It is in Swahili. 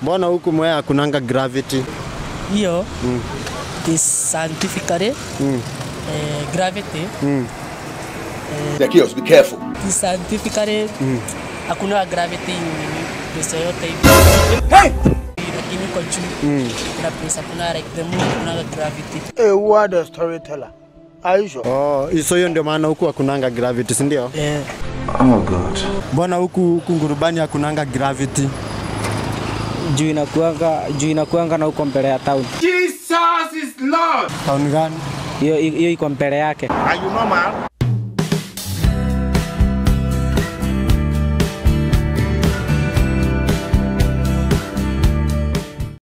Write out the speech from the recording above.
Mbona huku Mwea hakunanga gravity? hiyo is scientifically Mm. eh, gravity Mm. The kios, be careful. is scientifically hakuna gravity in place yoyote hivi lakini kwa juu kuna place hakuna like the moon kuna gravity A word storyteller. Are you sure? Oh, so hiyo ndio maana huku hakunanga gravity, si ndio? eh, Mbona huku huku ngurubani hakunanga gravity? juu inakuanga juu inakuanga na huko mbele ya town. Town gani? Hiyo hiyo iko mbele yake. Are you normal?